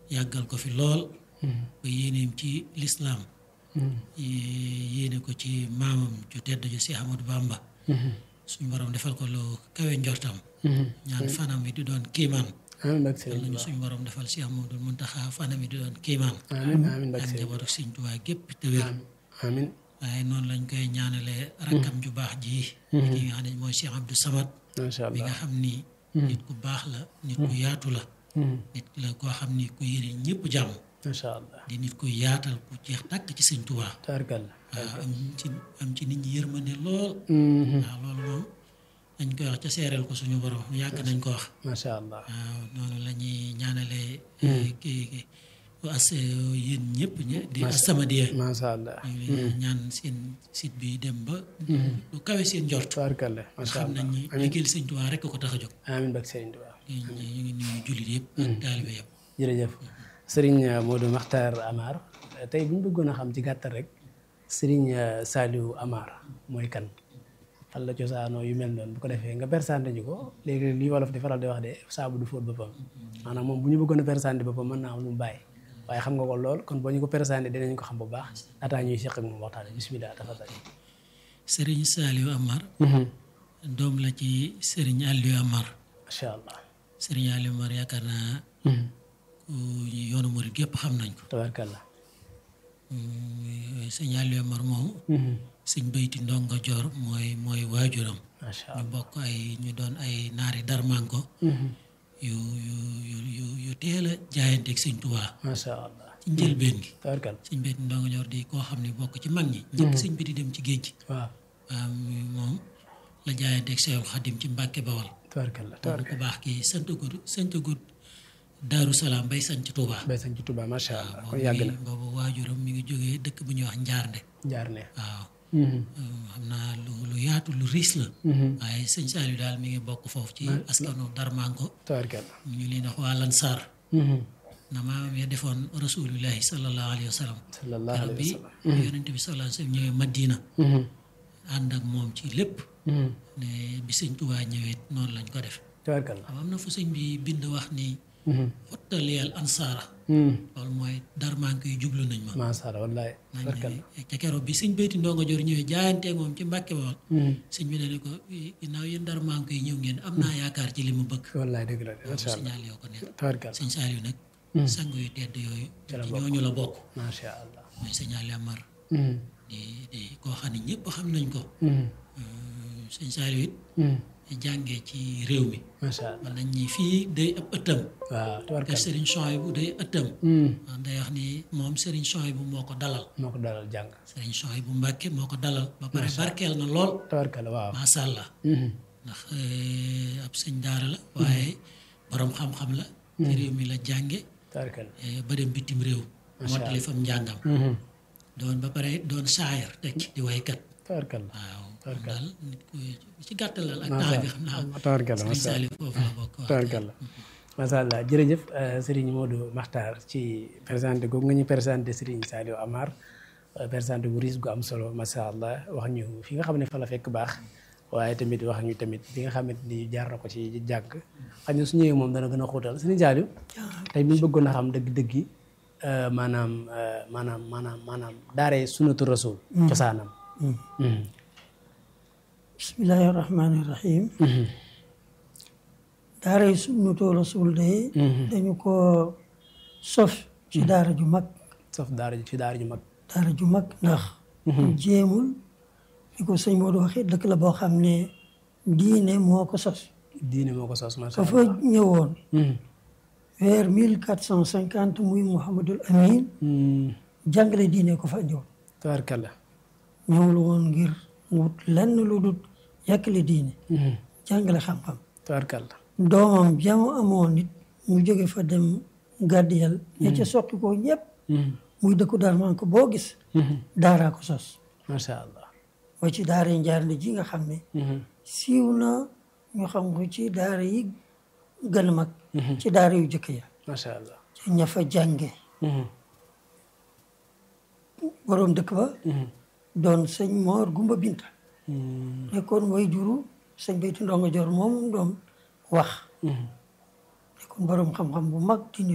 yàggal ko fi lool ba yéeneem ci lislaam yéene ko ci maamam ju tedd ju si Ahmadu Bamba suñu borom defal ko lu kawe njortam ñaan fanam yi di doon kiimaan amiin bak yal nañu suñu borom defal si Ahmadul Muntaxa fanam yi di doon kiimaan amiin amiin bak ak njabootu Sëñ Tuubaa gépp te wér amiin waaye noonu lañ koy ñaanale rakkam ju baax ji ki nga xam ne mooy Cheikh Abdou Samad macha bi allah nga xam ni nit ku baax la nit ku yaatu la nit la koo xam ni ku yéene ñëpp jàmm macha allah di nit ku yaatal ku jeex tàkk ci Sëñ Tuubaa tabarkalla waaw am ci am ci nit ñi yërmande lool waaw loolu moom dañ koy wax ca seereel ko suñu borom yàgg nañ ko wax macha allah waaw noonu la ñuy ñaanale kii as yéen ñëpp ñe di As-Samadiyya macha allah ñu ngi leen ñaan seen site bi dem ba lu kawe seen njort tabarkalla macha xam allah nañ ni amiin liggéeyal Sëñ Tuubaa rekk ko tax a jóg amiin bak Serigne Touba ñu ñu ngi nuyu jullit yëpp ak taalibe yëpp jërëjëf Serigne Modou Makhtar Amar tey bu ñu bëggoon a xam ci gàttal rek Serigne Saliou Amar mooy kan fan la cosaanoo yu mel noonu bu ko defee nga persante ñu ko léegi li wolof di faral di wax de saabu du fóot boppam maanaam moom bu ñu bëggoon a persante boppam mën naa am lu mu bàyyi waaye xam nga ko lool kon boo ñu ko persante dinañ ko xam bu baax ataa ñuy seq ak moom waxtaane bismillah tafadal Sëriñ Saliou Amar doom la ci Sëriñ Aliou Amar macha allah Sëriñ Aliou Amar yaakaar naa ku yoonu murit gépp xam nañ ko tabarkalla sëñ Aliou Amar moom sëñ Bayti Ndongo Joor mooy mooy waajuram macha ñu allah bokk ay ñu doon ay naari darmanko yu yu yu yu yu teel a jaayanteeg sëñ Tuubaa macha allah ci njëlbeen gi tabarkalla sëñ Bayti Ndongo Joor di koo xam ne bokk ci mag ñi njëkk sëñ bi di dem ci géej gi waaw waaw moom la jaayanteeg Seexul Xadim ci Mbàkke Bawal tabarkalla moom tabarkalla ku baax kii sant gud sant gud Daaru Salaam bay sant Tuubaa bay sañ ci Touba macha allah kon boobu yàgg na mi- boobu waajuram mi ngi jógee dëkk bu ñuy wax Njaarnde jaar ne waaw xam naa lu lu yaatu lu riis la waaye sëñ Saliou daal mi ngi bokk foofu ci askanu Darmanko tabarkalla ñu leen wax waa Lansar na maamam ya defoon rasulillahi sallallahu alayhi wa sallam sallallahu keroog alayhi bi wa sallam yonente bi sallallahu alayhi wa sallam ñëwee Madina ànd ak moom ci lépp ne bi sëñ Tuubaa ñëwee noonu lañ ko def tabarkalla xam am na fu sëñ bi bind wax ni xottaliyal ansaara loolu mooy Darmanko yi jublu nañ ma macha allah wallaay nañ tabarkalla ca keroog bi sëñ Bayti Ndongo Joor ñëwee jaayantee moom ci Mbàkke Bawol sëñ bi ne ne ko ginnaaw yéen Darmanko yi ñëw ngeen am naa yaakaar ci li mu bëgg wallaay dëgg la de macha allah signal yoo ko nekk tabarkalla sëñ Saliou nag sang yu tedd yooyu Ca la ci bokk. ñooñu la bokk macha allah mooy signal Amar di di koo xam ne ñëpp xam nañ ko sëñ Saliou it jàngee ci réew mi macha allah man nañ ñi fii day ab ëttam waaw te tabarkalla Serigne Souhaïbou day ëttam ndax day wax ni moom Serigne Souhaïbou moo ko dalal moo ko dalal jàng Serigne Souhaïbou Mbàkke moo ko dalal ba pare barkeel na lool tabarkalla waaw macha allah ndax eh, ab sëñ daara la waaye borom xam-xam la ci réew mi la jànge tabarkalla eh, ba dem bitim réew mottali fam njàngam doon ba pare doon saayar tekki di waykat tabarkalla waaw moom Tabarkalla. daal nit ku ci gàttalal ak temps bi xam naa tabarkalla Serigne macha allah Saliou foofu la bokk waaw. tabarkalla macha allah jërëjëf euh, Serigne Modou Makhtar ci présenté googu nga ñu présenté Serigne Saliou Amar euh, présenté gu riis gu am solo macha allah wax ñu fi nga xam ne fa la fekk baax waaye tamit wax ñu tamit li nga xamante ni jaar na ko ci jàng xam ne su ñëwee moom dana gën a xóotal Serigne Saliou tey bi ñu bëggoon a xam dëgg-dëgg yi euh, maanaam euh, maanaam maanaam maanaam daaree sunnatu rasul cosaanam Mhm. bismillahi rahmaani rahim daaray sunnatu rasul de dañu ko sof ci daara ju mag sauf daara ji ci daara ju mag daara ju mag ndax jéemul li ko sëñ Modou waxee dëkk la boo xam ne diine moo ko sos diine moo ko sos macha ka allah fa ñëwoon Mhm. vers mille quatre cent cinquante muy Mouhamadul Amin Mhm. jàngale diine ko fa ñëwoon tabarkalla ñëwul woon ngir wut lenn lu dul yàkkale diine Mhm. jàngale xam-xam tabarkalla doomam jamu amoon nit mu jóge fa dem gàddiyal ña ca soqi ko ñëpp Mhm. muy dëkku Darmanko boo gis Mhm. daaraa ko sos macha allah ba ci daara njaarnde ji nga xam ne Mhm. siiw na ñu xam ko ci daara yi gën a mag ci daara yu jëkk ya macha allah ci ña fa jànge Mhm. boroom dëkk ba Mhm. doon sëñ Moor Gumba Binta Mhm. nekkoon way juru sëñ Bayti Ndongo Joor moom doom wax Mhm. nekkoon boroom xam-xam bu mag di